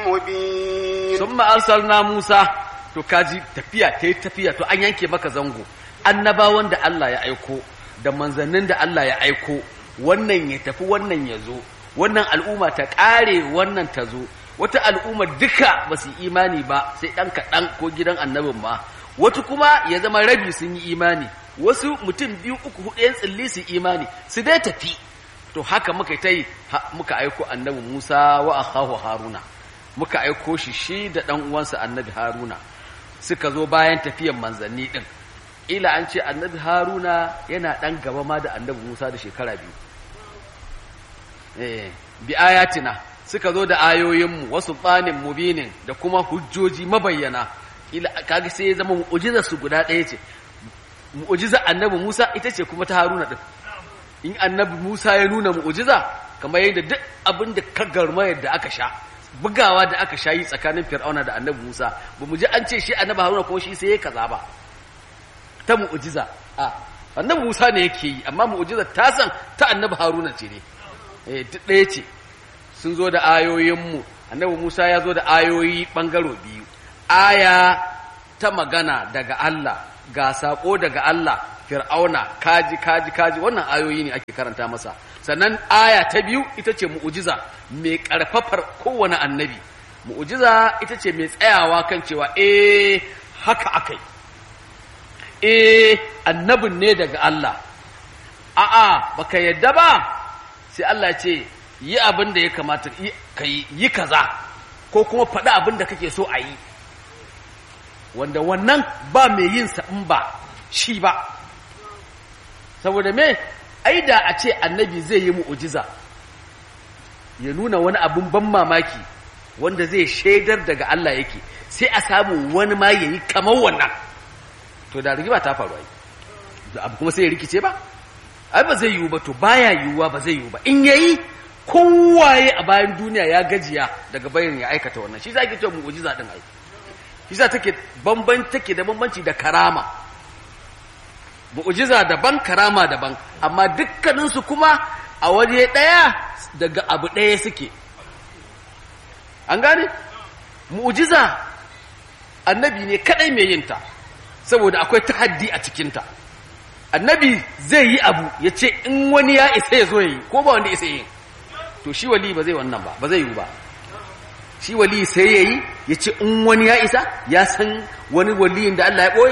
مبين sun ma'arsal Musa to kaji tafiya ta yi tafiya to an yanke maka zango annabawan da Allah ya aiko da manzannin da Allah ya aiko wannan ya tafi wannan ya zo wannan al'umma ta ƙare wannan ta zo wata al'umma duka ba su imani ba sai ɗan kaɗan ko gidan annabin ma wata kuma ya zama rabi sun yi imani wasu mutum biyu uku huɗu yan tsilli su imani su dai tafi to haka muka ta yi muka aiko annabi Musa wa akhahu Haruna muka aiko shi shi da ɗan uwansa annabi Haruna suka zo bayan tafiyan manzanni ɗin ila an ce annabi Haruna yana ɗan gaba ma da annabi Musa da shekara biyu eh bi ayatina suka zo da ayoyinmu wasu tsanin mubinin da kuma hujjoji mabayyana ila kaga sai ya zama mu'jizar su guda ɗaya ce mu'jizar annabi Musa ita ce kuma ta Haruna ɗin in annabi Musa ya nuna mu'jiza kamar yadda duk abin da ka garma yadda aka sha bugawa da aka sha yi tsakanin Fir'auna da annabi Musa ba mu ji an ce shi annabi Haruna ko shi sai ya kaza ba ta mu'jiza a annabi Musa ne yake yi amma mu'jiza ta san ta annabi Haruna ce ne eh duk ɗaya ce sun zo da ayoyinmu annabi Musa ya zo da ayoyi bangaro biyu aya ta magana daga Allah ga sako daga Allah fir'auna kaji kaji kaji wannan ayoyi ne ake karanta masa sannan aya ta biyu ita ce mu'ujiza mai karfafar kowane annabi mu'ujiza ita ce mai tsayawa kan cewa eh haka akai eh annabin ne daga Allah a'a baka yadda ba sai Allah ce yi abin da ya kamata ka yi yi kaza ko kuma faɗi abin da kake so a yi wanda wannan ba mai yin sa in ba shi ba saboda me ai da a ce annabi zai yi mu'ujiza ya nuna wani abin ban mamaki wanda zai shaidar daga Allah yake sai a samu wani ma yayi kamar wannan to da rigima ta faru ai da abu kuma sai ya rikice ba ai ba zai yiwu ba to baya yiwuwa ba zai yiwu ba in yayi kowaye a bayan duniya ya gajiya daga bayan ya aikata wannan shi za ki cewa mu'ujiza din ai shi za take bamban take da bambanci da karama mu'jiza daban karama daban amma dukkaninsu kuma a waje ɗaya daga abu ɗaya suke an gane mu'jiza annabi ne kadai mai yinta saboda akwai tahaddi a cikinta annabi zai yi abu ya ce in wani ya isa ya zo ya yi ko ba wanda isa yi to shi wali ba zai wannan ba ba zai yi ba shi wali sai ya yi ya ce in wani ya isa ya san wani waliyin da Allah ya ɓoye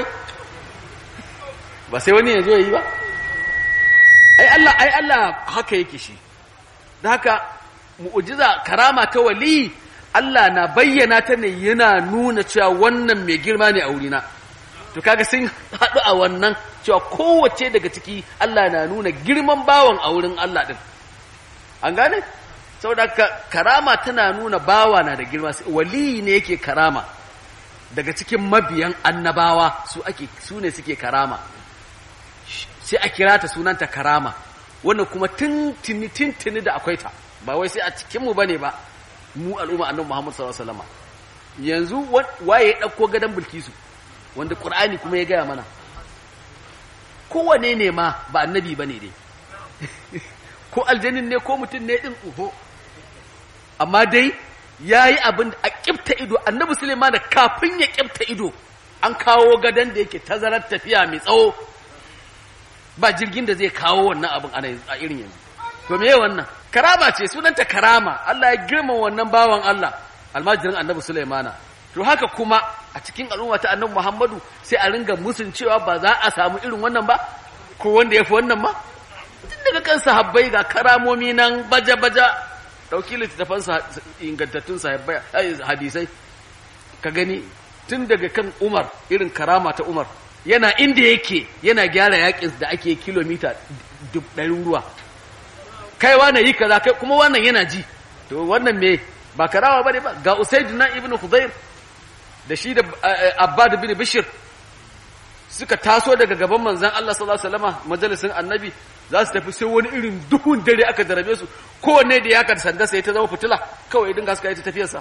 ba sai wani ya zo ya yi ba ai Allah ai Allah haka yake shi da haka mu'jiza karama ta wali Allah na bayyana ta ne yana nuna cewa wannan mai girma ne a wurina to kaga sun haɗu a wannan cewa kowace daga ciki Allah na nuna girman bawan a wurin Allah din an gane saboda karama tana nuna bawa na da girma wali ne yake karama daga cikin mabiyan annabawa su ake su ne suke karama sai a kira ta sunanta karama wannan kuma tintini tintini da akwai ta ba wai sai a cikin mu bane ba mu al'umma annabi Muhammad sallallahu alaihi wasallam yanzu waye ya dauko gadan bilkisu wanda qur'ani kuma ya gaya mana kowane ne ma ba annabi bane dai ko aljanin ne ko mutum ne din uho amma dai yayi abin a kifta ido annabi Sulaiman da kafin ya kifta ido an kawo gadan da yake tazarar tafiya mai tsawo ba jirgin da zai kawo wannan abin a irin yanzu to me wannan karama ce sunanta karama Allah ya girma wannan bawan Allah almajirin annabi Sulaimana to haka kuma a cikin al'umma ta annabi Muhammadu sai a ringa musun cewa ba za a samu irin wannan ba ko wanda ya fi wannan ma tun daga kan sahabbai ga karamomi nan baja-baja ɗauki littattafan ingantattun sahabbai hadisai ka gani tun daga kan Umar irin karama ta Umar yana inda yake yana gyara yakin da ake kilomita ɗarin ruwa kai wane yi kaza kai kuma wannan yana ji to wannan me ba karawa bane ba ga usaiduna ibnu khudair da shi da abbad bin bishir suka taso daga gaban manzon Allah sallallahu alaihi wasallam majalisin annabi za su tafi sai wani irin duhun dare aka darabe su kowanne da ya kan sanda sai ta zama fitila kawai dinga suka yi ta tafiyarsa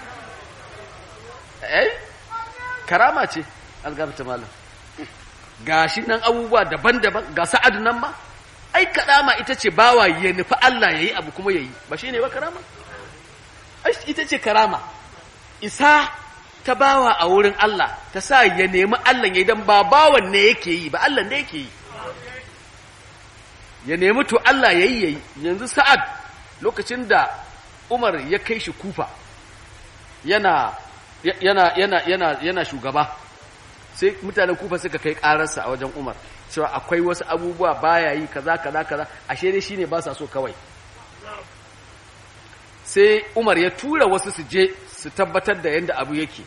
eh karama ce algabta malam gashi nan abubuwa daban-daban ga sa'ad nan ma ai kadama ita ce bawa ya nufi Allah yayi abu kuma yayi ba shine ba karama ai ita ce karama isa ta bawa a wurin Allah ta sa ya nemi Allah ya idan ba bawan ne yake yi ba Allah ne yake yi ya nemi to Allah ya yi yayi yanzu sa'ad lokacin da Umar ya kai shi kufa yana yana yana yana yana shugaba sai mutanen kufa suka kai ƙararsa a wajen Umar cewa akwai wasu abubuwa baya yi kaza kaza kaza ashe dai shine ba sa so kawai sai Umar ya tura wasu su je su tabbatar da yadda abu yake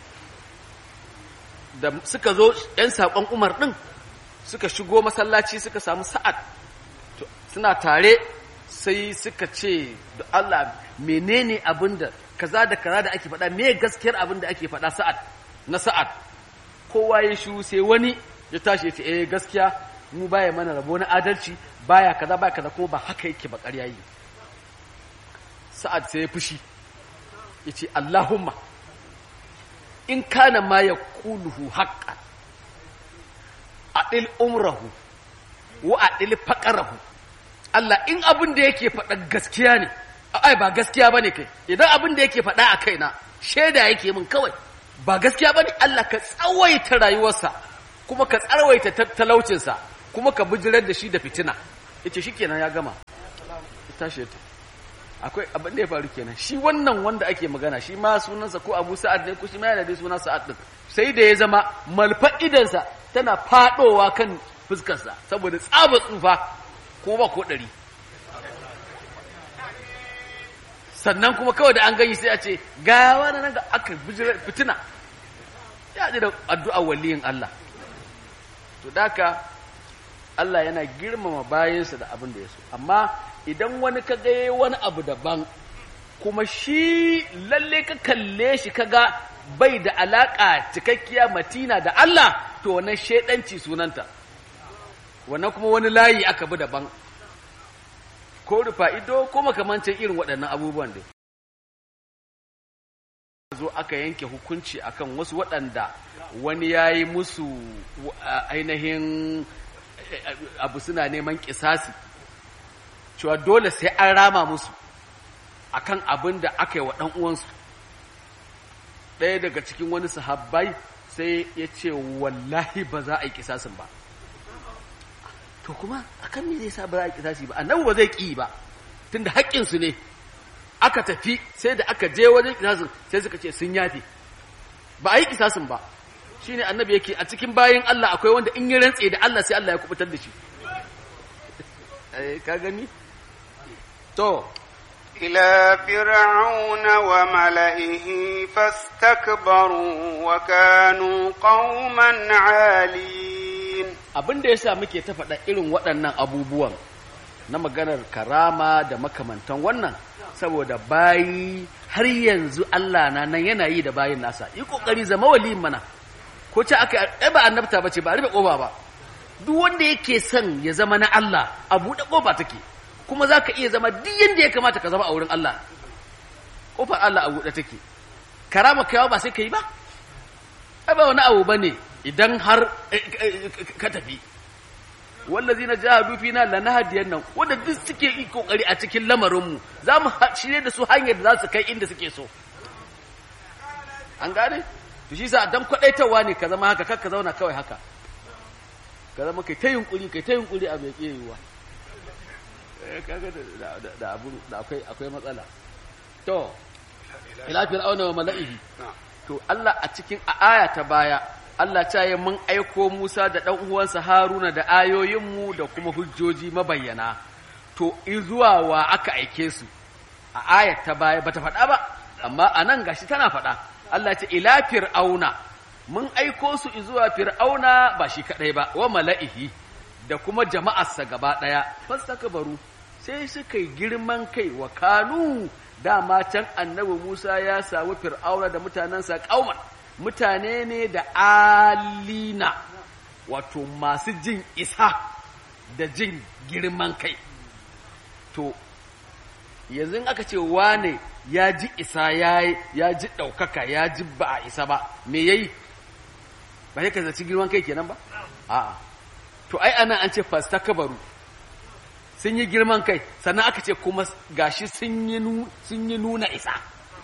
da suka zo ‘yan saƙon Umar ɗin suka shigo masallaci suka samu sa'ad suna tare sai suka ce da Allah menene abin da kaza da kaza da ake faɗa me gaskiyar abin da ake faɗa sa'ad na sa'ad kowa ya shu sai wani ya tashi ya ce eh gaskiya mu baya mana rabo na adalci baya kaza baya kaza kuma ba haka yake ba ƙarya yi sa'ad sai ya fushi ya ce Allahumma in kana ma ya kuluhu haƙƙa a ɗil umrahu wa a ɗil faƙarahu Allah in abin da yake faɗa gaskiya ne ai ba gaskiya ba ne kai idan abin da yake faɗa a kaina shaida yake min kawai ba gaskiya ba ne Allah ka tsawaita rayuwarsa kuma ka tsarwaita talaucinsa kuma ka bijirar da shi da fitina ita shi kenan ya gama tashi ta akwai abin da ya faru kenan shi wannan wanda ake magana shi ma sunansa ko abu sa'ad ne ko shi ma yana da suna sa'ad din sai da ya zama malfa idansa tana fadowa kan fuskarsa saboda tsaba tsufa ko ba ko ɗari sannan kuma kawai da an gani sai a ce ga wani nan ga aka bijirar fitina ya ji da addu'a waliyin Allah to daka Allah yana girmama bayansa da abin da ya so amma idan wani ka ga wani abu daban kuma shi lalle ka kalle shi kaga bai da alaka cikakkiya matina da Allah to wannan shedanci sunanta wannan kuma wani layi aka bi daban ko rufa ido ko makamancin irin waɗannan abubuwan da zo aka yanke hukunci akan wasu waɗanda wani ya yi musu ainihin abu suna neman kisasi cewa dole sai an rama musu akan abin da aka yi wa ɗan uwansu ɗaya daga cikin wani sahabbai sai ya ce wallahi ba za a yi kisasin ba to kuma akan me zai sa ba za a yi kisasi ba annabi ba zai ƙi ba tunda haƙƙinsu ne aka tafi sai da aka je wajen kisasin sai suka ce sun yafe ba a yi kisasin ba shine annabi yake a cikin bayan Allah akwai wanda in yi rantse da Allah sai Allah ya kubutar da shi ka gani to إلى فرعون وملئه فاستكبروا وكانوا قوما عالين abin da yasa muke ta faɗa irin waɗannan abubuwan na maganar karama da makamantan wannan saboda bayi har yanzu Allah na nan yana yi da bayin nasa yi kokari zama waliyin mana ko ce aka ai ba annabta bace ba rufe kofa ba duk wanda yake son ya zama na Allah a buɗe kofa take kuma za ka iya zama duk yadda ya kamata ka zama a wurin Allah ƙofar Allah a buɗe take karama kaiwa ba sai ka yi ba ai ba wani abu ba ne idan har ka tafi wallazi na jahadu fina lanahdiyan nan wanda duk suke yi kokari a cikin lamarinmu za mu shirye da su hanyar da za su kai inda suke so an gane to shi sa dan kwadaitawa ne ka zama haka kar ka zauna kawai haka ka zama kai ta yunkuri kai ta yunkuri a bai yiwuwa kaga da abu da akwai akwai matsala to ila fir'auna wa mala'ihi to Allah a cikin aya ta baya Allah ta yi mun aiko Musa da ɗan uwansa Haruna da ayoyinmu da kuma hujjoji mabayyana to zuwa wa aka aike su a ayat ta baya bata faɗa ba amma a nan gashi tana faɗa Allah ce ila fir'auna mun aiko su zuwa fir'auna ba shi kaɗai ba wa mala'ihi da kuma jama'arsa gaba ɗaya fastakbaru sai suka yi girman kai wa kanu dama can annabi Musa ya samu fir'auna da mutanensa kauman mutane ne da alina wato masu jin isa da jin girman kai to yanzu aka ce wane ya ji isa ya ji ɗaukaka ya ji ba a isa ba me yayi ba ya ka zaci girman kai kenan ba a'a to ai ana an ce fastakbaru sun yi girman kai sannan aka ce kuma gashi sun yi nuna isa to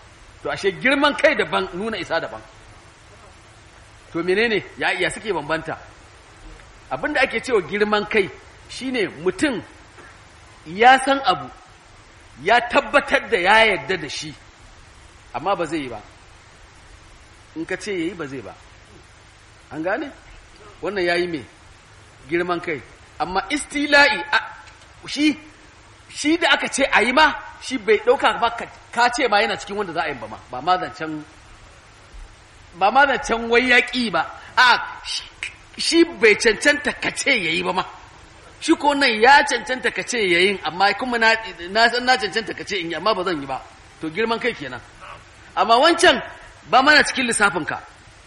to ashe girman kai daban nuna isa daban to menene ya iya suke bambanta abinda ake cewa girman kai shine mutum ya san abu ya tabbatar da ya yarda da shi amma ba zai yi ba in ka ce yayi ba zai ba an gane wannan yayi me girman kai amma istila'i shi shi da aka ce a yi ma shi bai ɗauka ba ka ce ma yana cikin wanda za a yi ba ma ba ma zancen ba ma zancen wai yaƙi ba a shi bai cancanta ka ce ya yi ba ma shi ko nan ya cancanta ka ce ya yin amma kuma na san na cancanta ka ce in yi amma ba zan yi ba to girman kai kenan amma wancan ba mana cikin lissafinka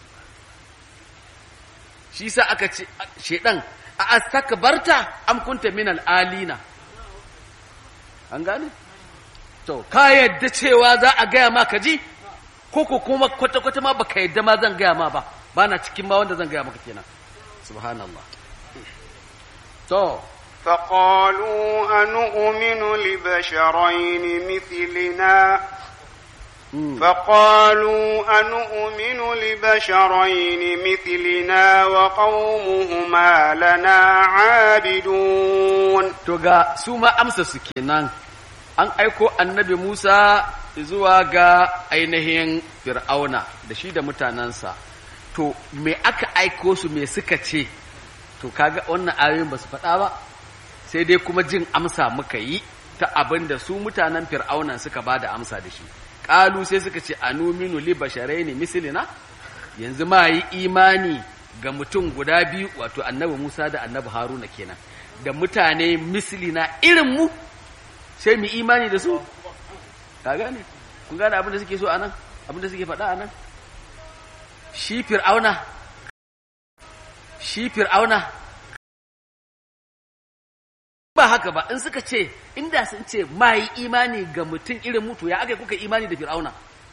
shi sa aka ce shedan a astakbarta am kunta min al'alina an gane to ka yadda cewa za a gaya ma ka ji ko ko kuma kwata-kwata ma baka yadda ma zan gaya ma ba ba na cikin ma wanda zan gaya maka kenan subhanallah to فقالوا أنؤمن لبشرين مثلنا فقالوا أنؤمن لبشرين مثلنا وقومهما لنا عابدون to ga su ma amsa su kenan an aiko annabi Musa zuwa ga ainihin Fir'auna da shi da mutanensa to me aka aiko su me suka ce to kaga wannan ayoyin ba su faɗa ba sai dai kuma jin amsa muka yi ta abin da su mutanen Fir'auna suka ba da amsa da shi ƙalu sai suka ce anuminu li basharaini mislina yanzu ma yi imani ga mutum guda biyu wato annabi Musa da annabi Haruna kenan da mutane mislina irin mu sai mu imani da su ka gane kun gane abin da suke so anan abin da suke faɗa anan shi fir'auna shi fir'auna ba haka ba in suka ce inda sun ce ma yi imani ga mutum irin mutu ya aka kuka imani da fir'auna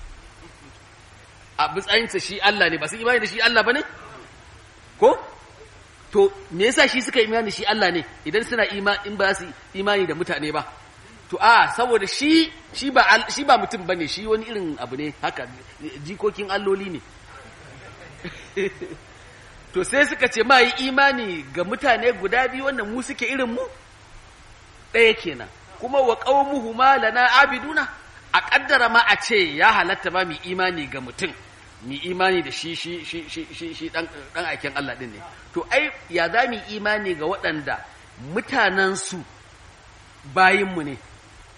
a matsayinsa shi Allah ne ba su imani da shi Allah ba ne ko to me yasa shi suka imani shi Allah ne idan suna imani in ba su imani da mutane ba to a saboda shi shi ba shi ba mutum bane shi wani irin abu ne haka jikokin alloli ne to sai suka ce ma yi imani ga mutane guda biyu wannan mu suke irin mu ɗaya kenan kuma wa qaumuhu ma lana abiduna a kaddara ma a ce ya halatta ma mu imani ga mutum mu imani da shi shi shi shi shi shi dan dan aikin Allah din ne to ai ya za mu imani ga waɗanda mutanen su bayin mu ne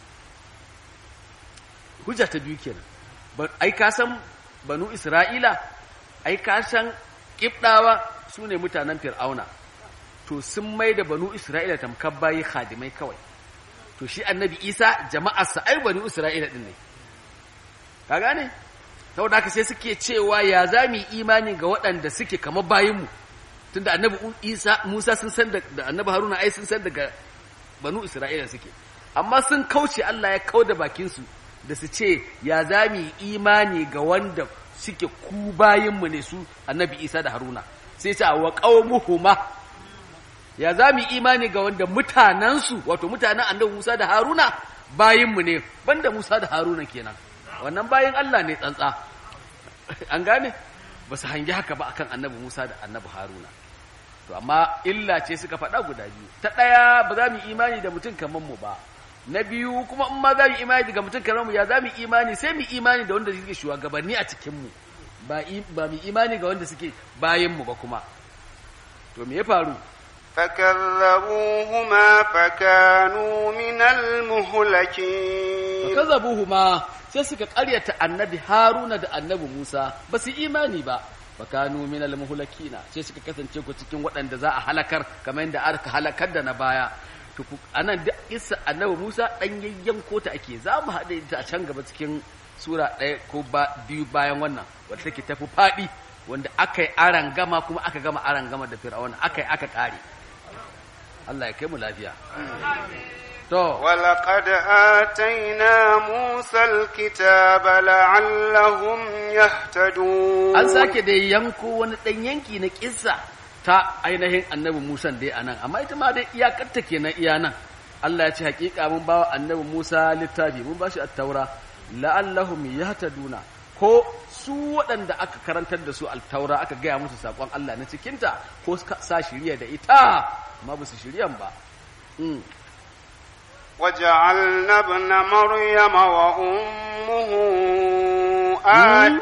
hujja ta biyu kenan ai ka san banu Isra'ila ai ka san kibdawa su ne mutanen fir'auna to sun mai da banu Isra'ila tamkar bayi khadimai kawai to shi annabi Isa jama'arsa ai banu Isra'ila din ne ka gane saboda haka sai suke cewa ya za mu imani ga waɗanda suke kamar bayinmu tunda annabi isa musa sun san da annabi haruna ai sun san daga banu isra'ila suke amma sun kauce allah ya kau da bakinsu da su ce ya za mu imani ga wanda suke ku bayinmu ne su annabi isa da haruna sai ce wa qaumuhuma ya za mu imani ga wanda mutanensu wato mutanen annabi musa da haruna bayinmu ne banda musa da haruna kenan wannan bayan Allah ne tsantsa an gane ba su hangi haka ba akan annabi Musa da annabi Haruna to amma illa ce suka faɗa guda biyu ta ɗaya ba za mu imani da mutum kamar mu ba na biyu kuma in ma za mu imani da mutum kamar mu ya za mu imani sai mu imani da wanda suke shugabanni a cikin mu ba ba mu imani ga wanda suke bayan mu ba kuma to me ya faru فكذبوهما فكانوا من المهلكين فكذبوهما sai suka ƙaryata annabi Haruna da annabi Musa ba su imani ba fakanu min al-muhlakina sai suka kasance ku cikin waɗanda za a halakar kamar yadda aka halakar da na baya to anan da isa annabi Musa dan yayyanko ta ake za mu haɗe ta a can gaba cikin sura ɗaya ko biyu bayan wannan wadda take tafi faɗi wanda aka yi aran gama kuma aka gama aran gama da fir'auna aka yi aka ƙare Allah ya kai mu lafiya To, ولقد آتينا موسى الكتاب لعلهم يهتدون an sake da yanko wani ɗan yanki na ƙissa ta ainihin annabi Musa dai a nan, amma ita ma dai iyakarta kenan iya nan. Allah ya ce hakika mun bawa annabi Musa littafi mun ba shi attaura la'allahum yahtaduna ko su waɗanda aka karantar da su altaura aka gaya musu saƙon Allah na cikinta ko suka sa shirya da ita amma ba su shiryan ba Mm. وجعلنا ابن مريم وأمه آية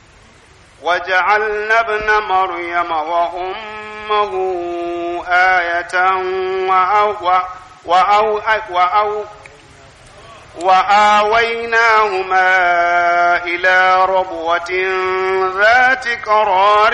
وجعلنا ابن مريم وأمه آية وأو وأو وأو وآويناهما إلى ربوة ذات قرار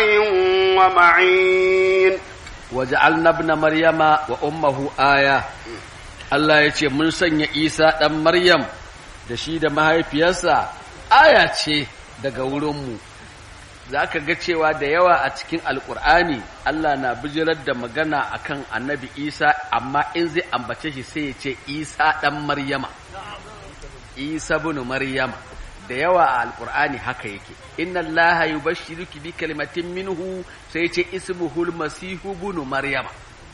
ومعين waja'alna ibna maryama wa ummuhu aya Allah ya ce mun sanya Isa dan Maryam da shi da mahaifiyarsa aya ce daga wurinmu zaka ga cewa da yawa a cikin alkur'ani Allah na bijirar da magana akan annabi Isa amma in zai ambace shi sai ya ce Isa dan Maryama Isa bin Maryama da yawa a alkur'ani haka yake inna allaha yubashshiruki bi kalimatin minhu sai ce ismuhul masihu ibn maryama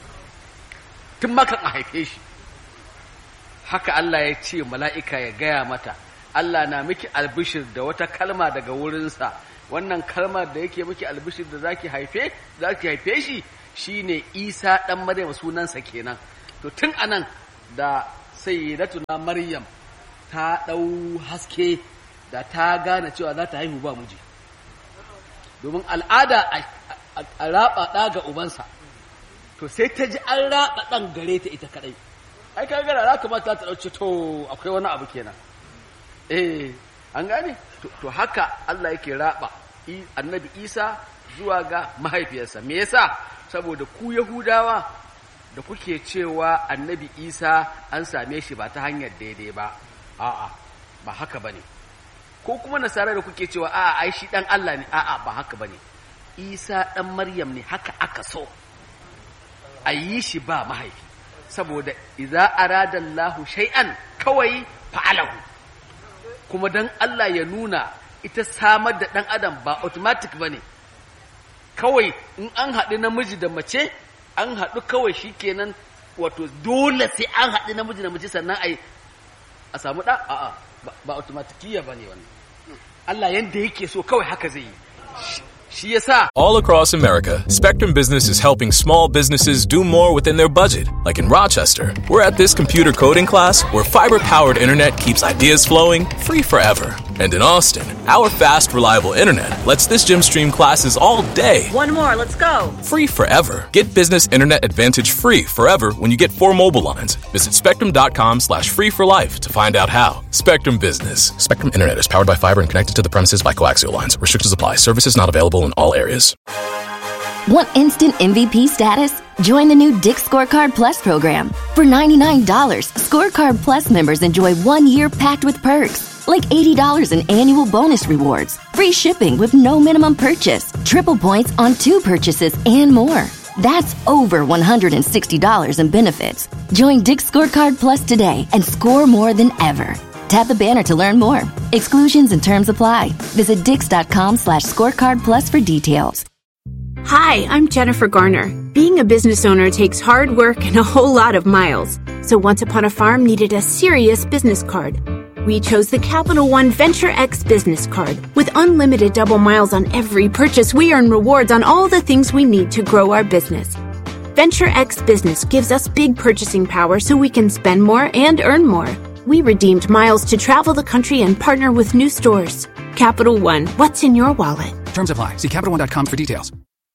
tun maka a haife shi haka Allah ya ce mala'ika ya gaya mata Allah na miki albishir da wata kalma daga wurinsa wannan kalmar da yake miki albishir da zaki haife zaki haife shi shine Isa dan Maryam sunansa kenan to tun anan da sayyidatuna Maryam ta dau haske da ta gane cewa za ta haihu ba miji domin al'ada a raba ɗa ga ubansa to sai ta ji an raba ɗan gare ta ita kaɗai ai ka gara za kamata ta ɗauce to akwai wani abu kenan eh an gane to haka Allah yake raba annabi Isa zuwa ga mahaifiyarsa me yasa saboda ku Yahudawa da kuke cewa annabi Isa an same shi ba ta hanyar daidai ba a'a ba haka bane ko kuma nasara da kuke cewa a'a ai shi dan Allah ne a'a ba haka bane Isa dan Maryam ne haka aka so a yi shi ba mahaifi saboda idza arada Allahu shay'an kawai fa'alahu kuma dan Allah ya nuna ita samar da dan adam ba automatic bane kawai in an haɗu namiji da mace an haɗu kawai shikenan wato dole sai an haɗu namiji da mace sannan ai a samu ɗa a'a ba automatikiya bane wannan Allah yanda yake so kawai haka zai yi shi yasa All across America, Spectrum Business is helping small businesses do more within their budget. Like in Rochester, we're at this computer coding class where fiber powered internet keeps ideas flowing free forever. And in Austin, our fast, reliable internet lets this gym stream classes all day One more, let's go. free forever. Get business internet advantage free forever when you get four mobile lines. Visit spectrum.com slash free for life to find out how. Spectrum Business. Spectrum Internet is powered by fiber and connected to the premises by coaxial lines. Restrictions apply. Services not available in all areas. Want instant MVP status? Join the new Dick Scorecard Plus program. For $99, Scorecard Plus members enjoy one year packed with perks, like $80 in annual bonus rewards, free shipping with no minimum purchase, triple points on two purchases, and more. That's over $160 in benefits. Join Dick Scorecard Plus today and score more than ever. Tap the banner to learn more. Exclusions and terms apply. Visit dix.com slash scorecard plus for details. Hi, I'm Jennifer Garner. Being a business owner takes hard work and a whole lot of miles. So Once Upon a Farm needed a serious business card. We chose the Capital One Venture X business card. With unlimited double miles on every purchase, we earn rewards on all the things we need to grow our business. Venture X Business gives us big purchasing power so we can spend more and earn more. We redeemed miles to travel the country and partner with new stores. Capital One, what's in your wallet? Terms apply. See CapitalOne.com for details.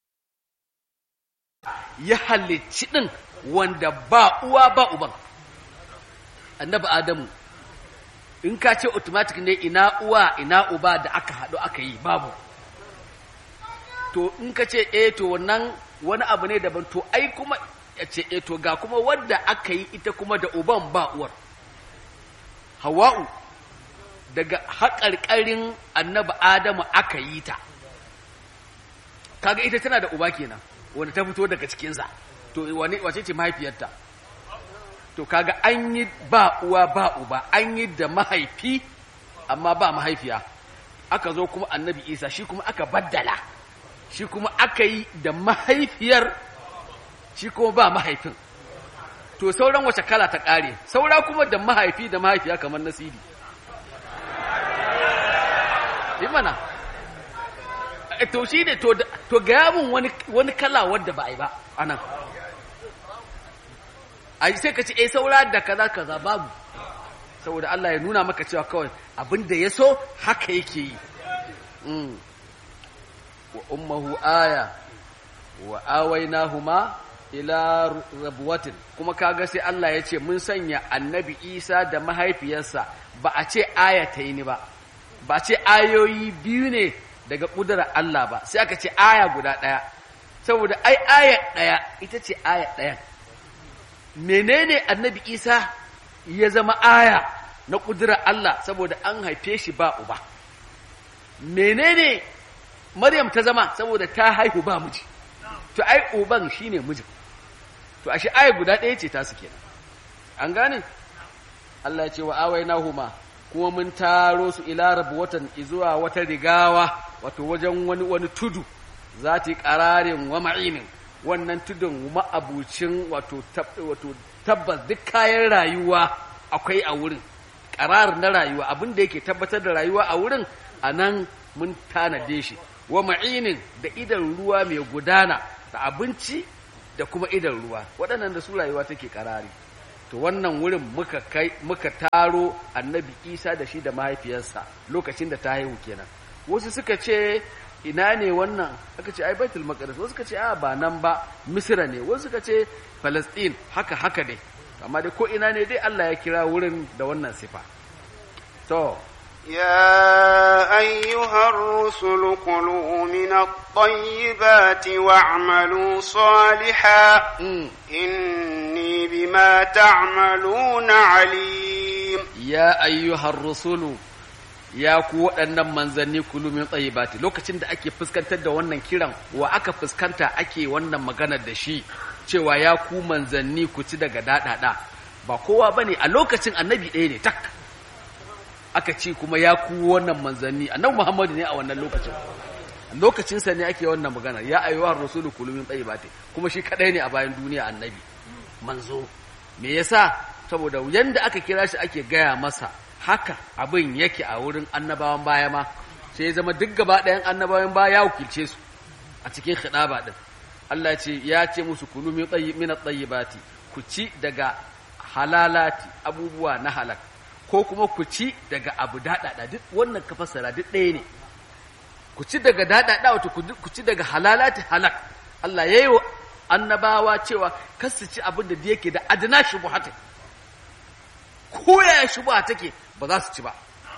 ya halicci ɗin wanda ba uwa ba uban annabi adamu in ka ce automatic ne ina uwa ina uba da aka haɗu aka yi babu to in ka ce eh to wannan wani abu ne daban to ai kuma ya ce eh to ga kuma wadda aka yi ita kuma da uban ba uwar hawa'u daga haƙarƙarin annabi adamu aka yi ta kaga ita tana da uba kenan wanda ta fito daga cikinsa to wane wace ce mahaifiyarta to kaga an yi ba uwa ba uba an yi da mahaifi amma ba mahaifiya aka zo kuma annabi isa shi kuma aka baddala shi kuma aka yi da mahaifiyar shi kuma ba mahaifin to sauran wace kala ta ƙare saura kuma da mahaifi da mahaifiya kamar nasiri yi mana Eh, to shi ne to da- to gaya mun wani wani kala wadda ba a yi ba anan a sai ka ce eh saura da kaza kaza babu saboda Allah ya nuna maka cewa kawai abin da ya so haka yake yi Mm. wa ummuhu aya wa awainahuma ila rabwatin kuma kaga sai Allah ya ce mun sanya annabi Isa da mahaifiyarsa ba a ce aya ta yi ni ba ba a ce ayoyi biyu ne daga ƙudurar Allah ba sai aka ce aya guda ɗaya saboda ai aya ɗaya ita ce aya ɗaya menene annabi Isa ya zama aya na ƙudurar Allah saboda an haife shi ba uba menene Maryam ta zama saboda ta haihu ba miji to ai uban shine mijin to ashe aya guda ɗaya ce ta su kenan an gane Allah ya ce wa awainahuma kuma mun taro su ila watan izuwa wata rigawa wato wajen wani wani tudu za ta yi ƙararin wa ma'inin wannan tudun ma'abucin wato tab- wato tabbas duk kayan rayuwa akwai a wurin ƙarar na rayuwa abin da yake tabbatar da rayuwa a wurin a nan mun tanade shi wa ma'inin da idan ruwa mai gudana da abinci da kuma idan ruwa waɗannan da su rayuwa take ƙarari to wannan wurin muka kai muka taro annabi isa da shi da mahaifiyarsa lokacin da ta haihu kenan wasu suka ce ina ne wannan aka ce ai baitul maqdis wasu suka ce a ba nan ba misra ne wasu suka ce palestine haka haka dai amma dai ko ina ne dai Allah ya kira wurin da wannan sifa to يا أيها الرسل كلوا من الطيبات واعملوا صالحا mm, إني بما تعملون عليم ya ayyuhar rusulu ya ku waɗannan manzanni kulu min tsayibati lokacin da ake fuskantar da wannan kiran wa aka fuskanta ake wannan maganar da shi cewa ya ku manzanni ku ci daga daɗaɗa ba kowa bane a lokacin annabi ɗaya ne tak aka ce kuma ya ku wannan manzanni annabi muhammadu ne a wannan lokacin lokacinsa ne ake wannan magana ya ayyuhar rasulu kulu min tsayibati kuma shi kadai ne a bayan duniya annabi manzo me yasa saboda yanda aka kira shi ake gaya masa haka abin yake a wurin annabawan baya ma sai ya zama duk gaba ɗayan annabawan baya ya wakilce su a cikin khidaba din Allah ya ce ya ce musu kulu min tayyi min at-tayyibati ku ci daga halalati abubuwa na halak ko kuma ku ci daga abu daɗaɗa duk wannan ka fassara duk ɗaya ne ku ci daga daɗaɗa wato ku- ku ci daga halalati halak Allah ya yi wa annabawa cewa kar su ci abin da yake da adana shubuhata ko yaya shubuha take ba za su ci ba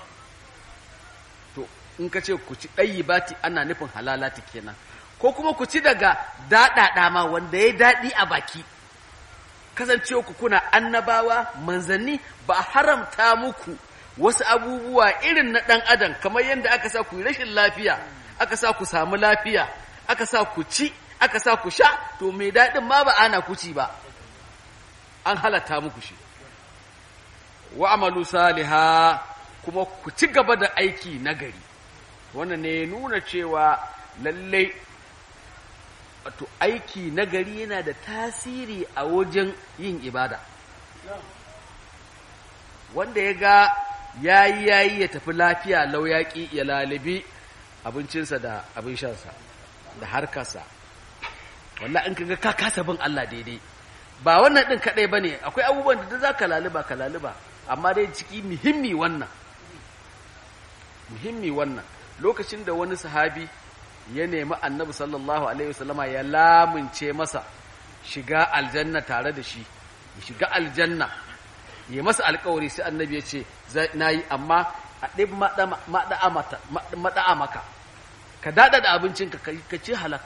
to in ka ce ku ci ɗayi bati ana nufin halalati kenan ko kuma ku ci daga daɗaɗa ma wanda ya daɗi a baki kasancewa ku kuna annabawa manzanni ba a haramta muku wasu abubuwa irin na ɗan adam kamar yadda aka sa ku yi rashin lafiya aka sa ku samu lafiya aka sa ku ci aka sa ku sha to mai daɗin ma ba ana ku ci ba an halatta muku shi wa amalu saliha kuma ku ci gaba da aiki nagari wannan ne nuna cewa lallai wato aiki nagari yana da tasiri a wajen yin ibada wanda ya ga yayi yayi ya tafi lafiya lau yaƙi ya lalibi abincinsa da abin shansa da harkarsa wallah in kaga ka kasa bin Allah daidai ba wannan din kadai bane akwai abubuwan da za ka laliba ka laliba amma dai ciki muhimmi wannan muhimmi wannan lokacin da wani sahabi ya nemi annabi sallallahu alaihi wasallama ya lamunce masa shiga aljanna tare da shi ya shiga aljanna ya masa alkawari sai annabi ya ce na yi amma a ɗin maɗa'a maka ka daɗa da abincinka ka ce halak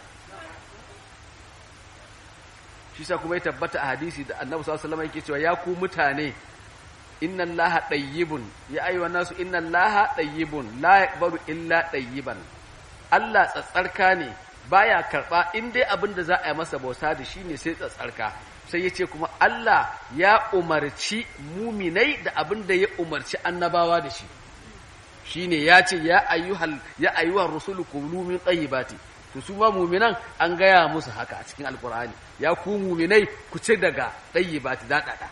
shi sa kuma ya tabbata a hadisi da annabi sallallahu alaihi wasallam yake cewa ya ku mutane inna allaha tayyibun ya ayyuha nasu inna allaha tayyibun la yaqbalu illa tayyiban Allah tsatsarka ne baya karba in dai abin da za a yi masa bauta da shi ne sai tsatsarka sai ya ce kuma Allah ya umarci muminai da abin da ya umarci annabawa da shi shine ya ce ya ayyuhal ya ayyuhar rusulu kulu min tayyibati to su ma muminan an gaya musu haka a cikin alkur'ani ya ku muminai ku ci daga tayyibati daɗaɗa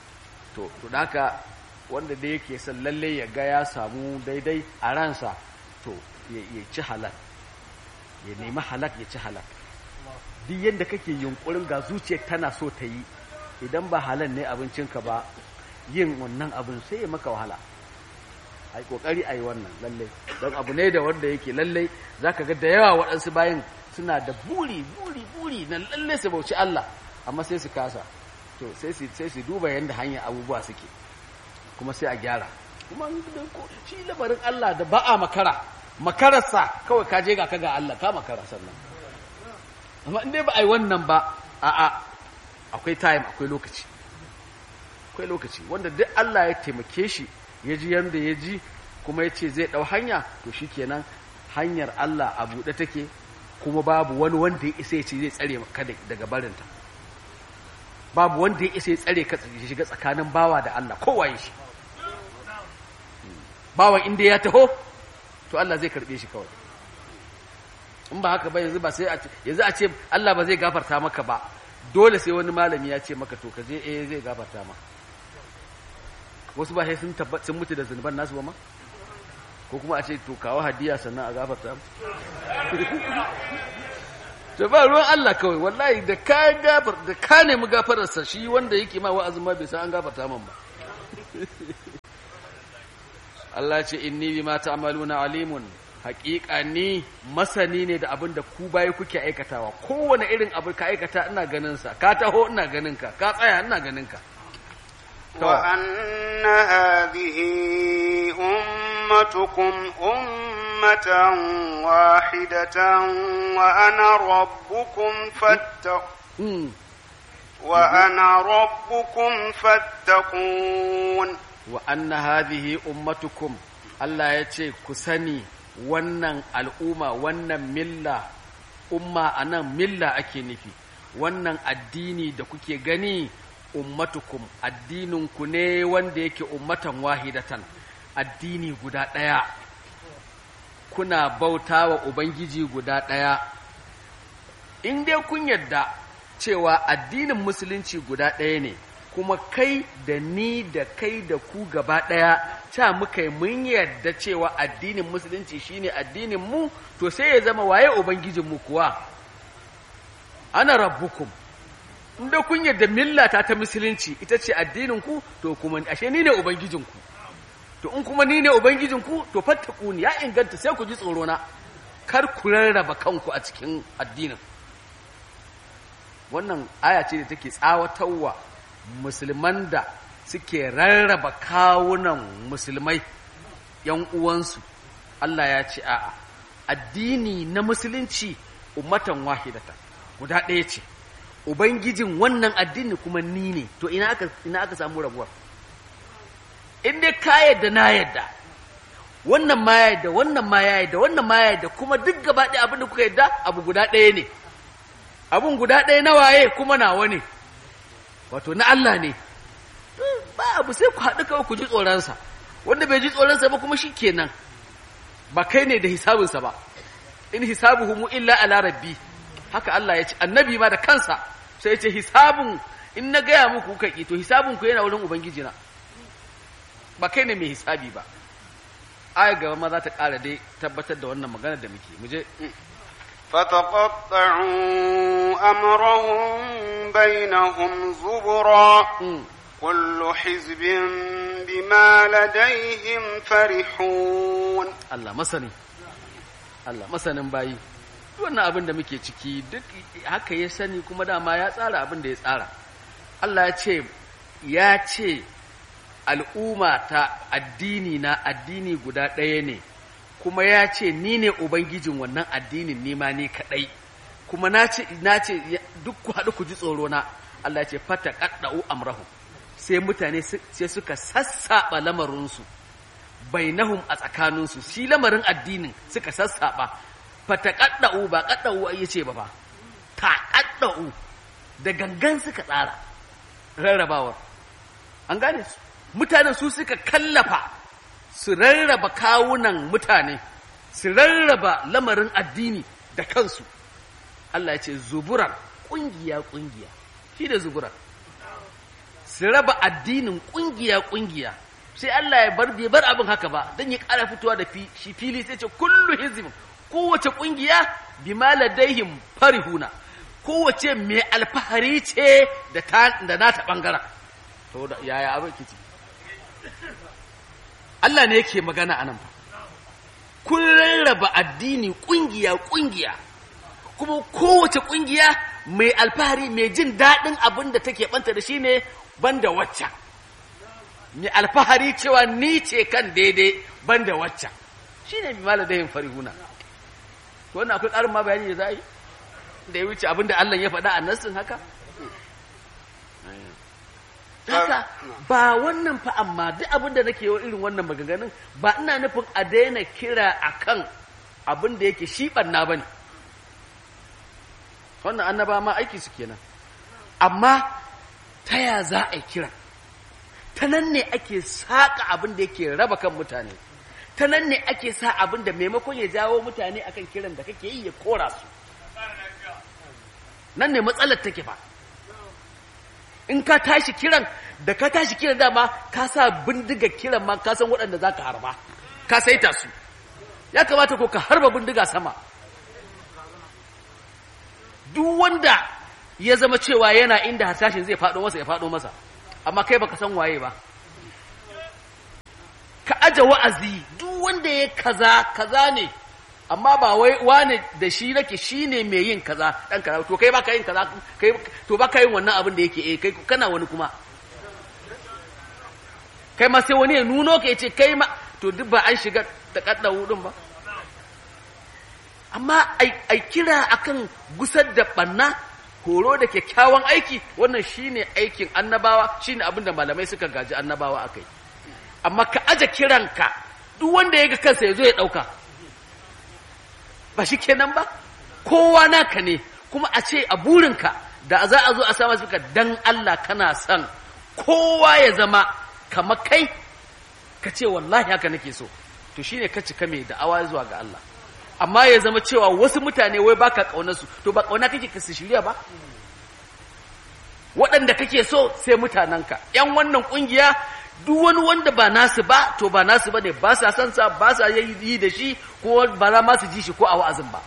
to to haka wanda da yake son lalle ya ga ya samu daidai a ransa to ya ya ci halal ya nemi halak ya ci halak duk yadda kake yunkurin ga zuciyar tana so ta yi idan ba halal ne abincinka ba yin wannan abin sai ya maka wahala ai kokari ai wannan lalle don abu ne da wanda yake lalle zaka ga da yawa waɗansu bayan suna da buri buri buri na lalle su bauci Allah amma sai su kasa to sai su sai su duba yanda hanyar abubuwa suke kuma sai a gyara kuma shi lamarin Allah da ba a makara makararsa kawai ka je ga ka ga Allah ka makara sannan amma in dai ba a yi wannan ba a'a akwai time akwai lokaci akwai lokaci wanda duk Allah ya taimake shi ya ji yanda ya ji kuma ya ce zai ɗau hanya to shi kenan hanyar Allah a buɗe take kuma babu wani wanda ya isa ya ce zai tsare ka daga barinta babu wanda ya isa ya tsare ka shiga tsakanin bawa da Allah kowaye shi bawan inda ya taho to Allah zai karɓe shi kawai in ba haka ba yanzu ba sai a ce yanzu a ce Allah ba zai gafarta maka ba dole sai wani malami ya ce maka to ka je eh zai gafarta maka wasu ba sai sun tabbat sun mutu da zunuban nasu ba ma ko kuma a ce to kawo hadiya sannan a gafarta mu to ba ruwan Allah kawai wallahi da ka gafar da ka nemi gafararsa shi wanda yake ma wa'azin ma bai san an gafarta man ba Allah ce inni bima ta'maluna alimun haƙiƙa ni masani ne da abin da ku bayi kuke aikatawa kowane irin abu ka aikata ina ganin sa ka taho ina ganin ka ka tsaya ina ganin ka وأن هذه أمتكم أمة واحدة وأنا ربكم فاتقون وأنا ربكم فاتقون وأن هذه أمتكم Allah ya ce ku sani wannan al'umma wannan milla umma a nan milla ake nufi wannan addini da kuke gani ummatukum addininku ne wanda yake ummatan wahidatan addini guda ɗaya kuna bauta wa ubangiji guda ɗaya in dai kun yadda cewa addinin musulunci guda ɗaya ne kuma kai da ni da kai da ku gaba ɗaya ta muka yi mun yarda cewa addinin musulunci shine addinin mu to sai ya zama waye ubangijinmu kuwa ana rabbukum inda kun yarda millata ta musulunci ita ce addinin ku to kuma ashe ni ne ubangijinku to in kuma ni ne ubangijinku to fattaku ni ya inganta sai ku ji tsoro na kar ku rarraba kanku a cikin addinin wannan aya ce da take tsawatarwa musulman da suke rarraba kawunan musulmai ‘yan uwansu, Allah ya ce, A'a, addini na musulunci ummatan wahidata, guda ɗaya ce, Ubangijin wannan addini kuma ni ne, to ina aka, ina aka samu rabuwar. In dai ka yadda na yadda, wannan ma ya yadda, wannan ma ya yadda, wannan ma ya yadda, kuma duk gaba ɗaya abin da kuka yadda abu guda ɗaya ne. Abun guda ɗaya na waye kuma nawa ne, wato na Allah ne. ba abu sai ku haɗu kawai ku ji tsoronsa wanda bai ji tsoronsa ba kuma shi kenan ba kai ne da hisabinsa ba in hisabuhu mu illa ala rabbi haka Allah ya ce annabi ma da kansa sai ya ce hisabun in na gaya muku kuka ki to hisabun ku yana wurin ubangiji na ba kai ne mai hisabi ba aya gaba ma za ta ƙara dai tabbatar da wannan magana da muke mu je فتقطعوا أمرهم بينهم زبرا كل حزب بما لديهم فرحون Allah masani Allah masanin bayi wannan abin da muke ciki duk haka ya sani kuma dama ya tsara abin da ya tsara Allah ya ce ya ce al'umma ta addini na addini guda ɗaya ne kuma ya ce ni ne ubangijin wannan addinin nima ni kaɗai kuma na ce duk ku haɗu ku ji tsoro na Allah ya ce fata ƙaɗɗa'u amrahu sai mutane sai suka sassaɓa lamarinsu bainahum a tsakaninsu shi lamarin addinin suka sassaɓa fata ƙaɗɗa'u ba ƙaɗɗa'u ya ce ba ba ta ƙaɗɗa'u da gangan suka tsara rarrabawar an gane su mutanen su suka kallafa su rarraba kawunan mutane su rarraba lamarin addini da kansu Allah ya ce zuburan ƙungiya-ƙungiya shi da zuburan su raba addinin ƙungiya-ƙungiya sai Allah ya bar bai bar abin haka ba dan ya ƙara fitowa da fi shi fili sai ce kullu hizbin kowace kungiya bima ladaihim farihuna kowace mai alfahari ce da ta da nata bangaren to da yaya abin kici Allah ne yake magana anan fa kun rarraba addini kungiya kungiya kuma kowace kungiya mai alfahari mai jin daɗin abin da take banta da shi ne banda waccan mai alfahari cewa ni ce kan daidai banda waccan shi ne mimala da yin farihuna wannan akwai ƙarin ma bayani da za a yi da ya wuce abin da Allah ya faɗa a nassin haka haka ba wannan fa amma duk abin da nake yi irin wannan maganganun ba ina nufin a daina kira akan abin da yake shi ɓanna ba ne wannan annaba ma aiki su kenan amma ta ya za a yi kira ta nan ne ake saƙa abin da yake raba kan mutane ta nan ne ake sa abin da maimakon ya jawo mutane akan kiran da kake yi ya kora su nan ne matsalar take fa in ka tashi kiran da ka tashi kiran dama ka sa bindiga kiran ma ka san waɗanda za ka harba ka saita su ya kamata ko ka harba bindiga sama duk wanda ya zama cewa yana inda hasashin zai faɗo masa ya faɗo masa amma kai baka san waye ba ka aje wa'azi duk wanda ya kaza kaza ne amma ba wai wane da shi nake shine mai yin kaza dan kaza to kai baka yin kaza kai to baka yin wannan abin da yake eh kai kana wani kuma kai ma sai wani ya nuno ka yace kai ma to duk ba an shiga ta kadda hudun ba amma ai kira akan gusar da banna horo da kyakkyawan aiki wannan shine aikin annabawa shine abin da malamai suka gaji annabawa akai amma ka aje kiranka duk wanda ya ga kansa ya zo ya ɗauka ba shi kenan ba kowa naka ne kuma a ce a burinka da za a zo a sama suka dan Allah kana son kowa ya zama kama kai ka ce wallahi haka nake so to shine ka cika mai da'awa zuwa ga Allah amma ya zama cewa wasu mutane wai baka kaunarsu to ba kauna kake ka su shirya ba waɗanda kake so sai mutanenka ‘yan wannan ƙungiya duk wani wanda ba nasu ba to ba nasu ba ne ba sa san sa ba sa yi da shi ko ba za ma su ji shi ko a wa'azin ba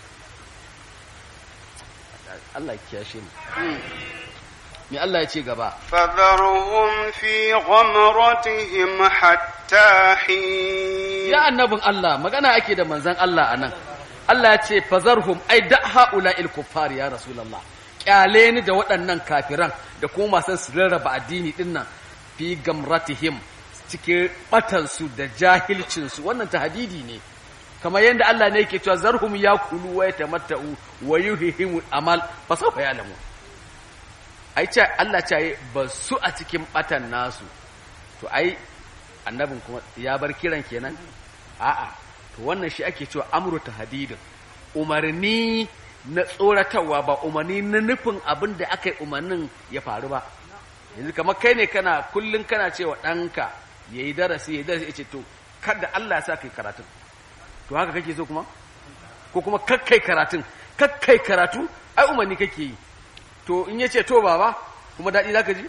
Allah ya kiyashe mu me Allah ya ce gaba فذرهم في غمرتهم حتى حين ya annabin Allah magana ake da manzon Allah anan Allah ya ce fazarhum ai da haula il kuffar ya rasulullah kyale ni da waɗannan kafiran da kuma masu su rarraba addini dinnan fi gamratihim cikin batansu da jahilcinsu wannan tahdidi ne kamar yadda Allah ne yake cewa zarhum yakulu wa yatamatta'u wa yuhihim amal fa sawfa ya'lamu ai ce Allah ce ba su a cikin batan nasu to ai annabin kuma ya bar kiran kenan a'a to wannan shi ake cewa amru tahdidin umarni na tsoratarwa ba umarni na nufin abin da aka yi umarnin ya faru ba yanzu kamar kai ne kana kullum kana cewa ɗanka ya yi darasi ya yi darasi ya ce to kada Allah ya sa kai karatun to haka kake so kuma ko kuma kakkai karatun kakkai karatu ai umarni kake yi to in ya ce to baba kuma daɗi za ka ji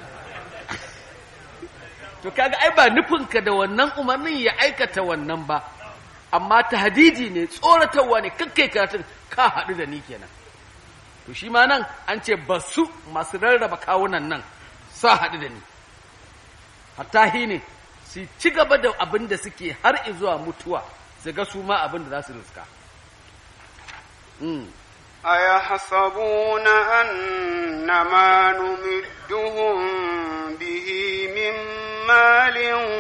to kaga ai ba nufinka da wannan umarnin ya aikata wannan ba amma tahdidi ne tsoratarwa ne kakkai karatun ka haɗu da ni kenan to shi ma nan an ce ba su masu rarraba kawunan nan sa haɗu da ni hatta ne su ci gaba da abin da suke har zuwa mutuwa su ga su ma abin da za su riska أيحسبون أن ما نمدهم به من مال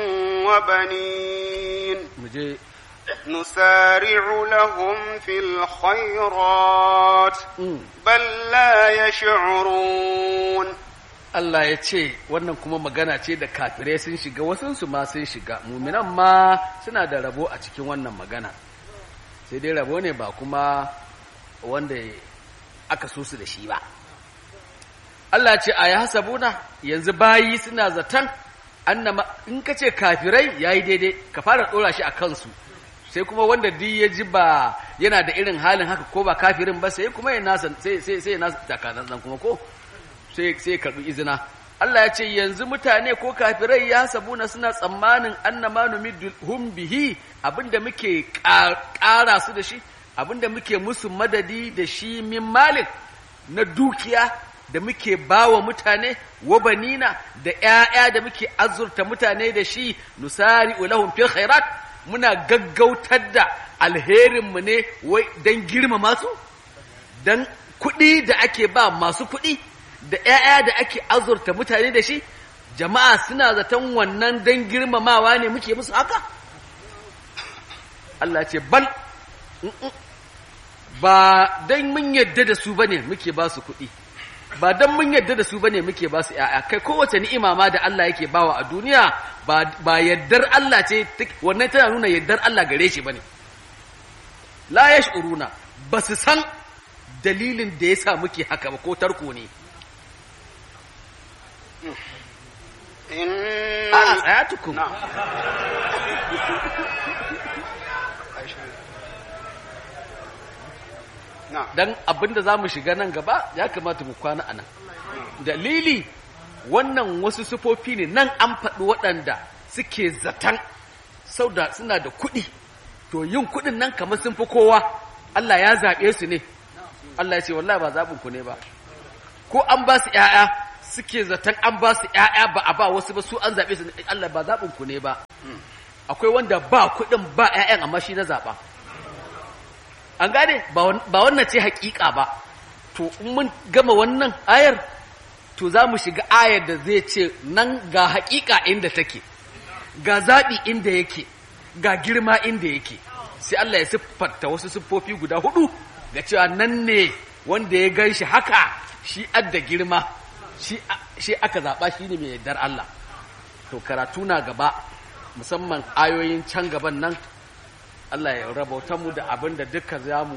وبنين muje نسارع لهم في الخيرات بل لا يشعرون Allah ya ce wannan kuma magana ce da kafirai sun shiga wasunsu ma sun shiga muminan ma suna da rabo a cikin wannan magana sai dai rabo ne ba kuma wanda aka so su da shi ba Allah ce a ya hasabuna yanzu bayi suna zaton annama in ka ce kafirai yayi daidai ka fara dora shi a kansu sai kuma wanda duk ya ji ba yana da irin halin haka ko ba kafirin ba sai kuma ya nasa sai sai sai ya nasa takanan kuma ko sai sai karbi izina Allah ya ce yanzu mutane ko kafirai ya sabuna suna tsammanin annama hum bihi abinda muke ƙara su da shi abinda muke musu madadi da shi min malik na dukiya da muke bawa mutane wa banina da ƴaƴa da muke azurta mutane da shi nusari ulahum fil khairat muna gaggautar da alherinmu ne wai dan girmama su dan kuɗi da ake ba masu kuɗi da ‘ya'ya da ake azurta mutane da shi, jama'a suna zaton wannan don girmamawa ne muke musu haka? Allah ce, bal, ba don mun yadda da su ba ne muke ba su kuɗi, ba don mun yadda da su ba ne muke ba su ‘ya'ya, kai kowace ni'ima ma da Allah yake bawa a duniya ba yaddar Allah ce, wannan tana nuna yaddar Allah gare shi ba ne. La ya ba su san dalilin da ya sa muke haka ba ko tarko ne. إن a tsaya tukun نعم نعم dan abinda za mu shiga nan gaba ya kamata mu kwana anan dalili wannan wasu sufofi ne nan an faɗi waɗanda suke zaton sau da suna da kuɗi to yin kuɗin nan kamar sun fi kowa Allah ya zaɓe su ne Allah ya ce wallahi ba zaɓin ku ne ba ko an ba su ‘ya'ya suke zaton an ba su ‘ya'ya ba a ba wasu ba su an zaɓe su ne Allah ba zaɓin ku ne ba akwai wanda ba kuɗin ba ‘ya'yan amma shi na zaɓa an gane ba wan- ba wannan ce hakika ba to in mun gama wannan ayar to za mu shiga ayar da zai ce nan ga hakika inda take ga zaɓi inda yake ga girma inda yake sai Allah ya siffarta wasu siffofi guda hudu ga cewa nan ne wanda ya gan shi haka shi adda girma shi a- shi aka zaɓa shi ne mai yardar Allah to karatu na gaba musamman ayoyin can gaban nan Allah ya rabauta mu da abin da duka za mu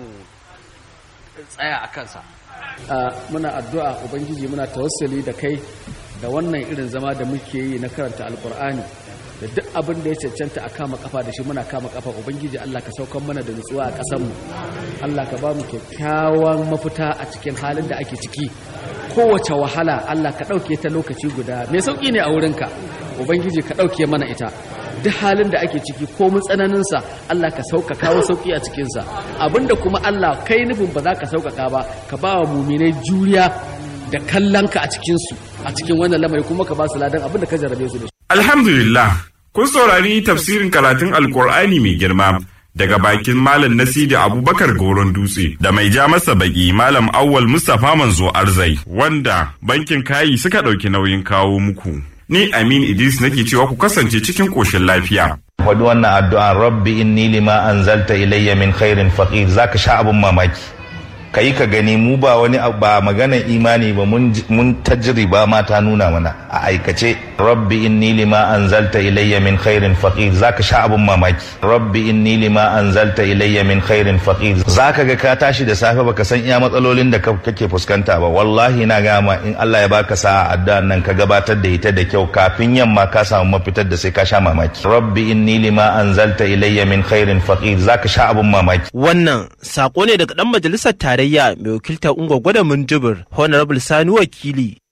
tsaya a kansa. muna addu'a Ubangiji muna tawassali da kai da wannan irin zama da muke yi na karanta alkur'ani da duk abin da ya cancanta a kama kafa da shi muna kama kafa Ubangiji Allah ka saukan mana da nutsuwa a ƙasanmu. Allah ka ba mu kyakkyawan mafita a cikin halin da ake ciki. Kowace wahala Allah ka ɗauke ta lokaci guda mai sauƙi ne a wurinka. Ubangiji ka ɗauke mana ita. duk halin da ake ciki ko tsananinsa Allah ka sauka kawo sauki a cikinsa abinda kuma Allah kai nufin ba za ka sauƙaƙa ba ka ba wa muminai juriya da kallonka a cikinsu a cikin wannan lamari kuma ka ba su ladan abinda ka jarrabe su da shi Alhamdulillah, kun saurari tafsirin karatun Alkur'ani mai girma daga bakin Malam Nasidi Abubakar Goron Dutse da mai ja masa baki Malam Awwal Mustapha Manzo Arzai wanda bankin kayi suka ɗauki nauyin kawo muku. Ni Amin Idris nake cewa ku kasance cikin ƙoshin lafiya. faɗi wannan addu'an rabbi inni lima anzalta ilayya min khairin faqir zaka sha abun mamaki kai ka gani mu ba wani abu- ba maganar imani ba mun ji- mun tajriba ma ta nuna mana a aikace rabbi inni lima anzalta ilayya min khairin faqir zaka sha abun mamaki rabbi inni lima anzalta ilayya min khairin faqir zaka ga ka tashi da safe baka san iya matsalolin da ka- kake fuskanta ba wallahi na gama in Allah ya baka sa'a addu'an nan ka gabatar da ita da kyau kafin yamma ka samu mafitar da sai ka sha mamaki rabbi inni lima anzalta ilayya min khairin faqir zaka sha abun mamaki Wannan sako ne daga ɗan majalisar tarayya mai wakiltar Ungwa Gwada Minjibir, Honorable Sani Wakili.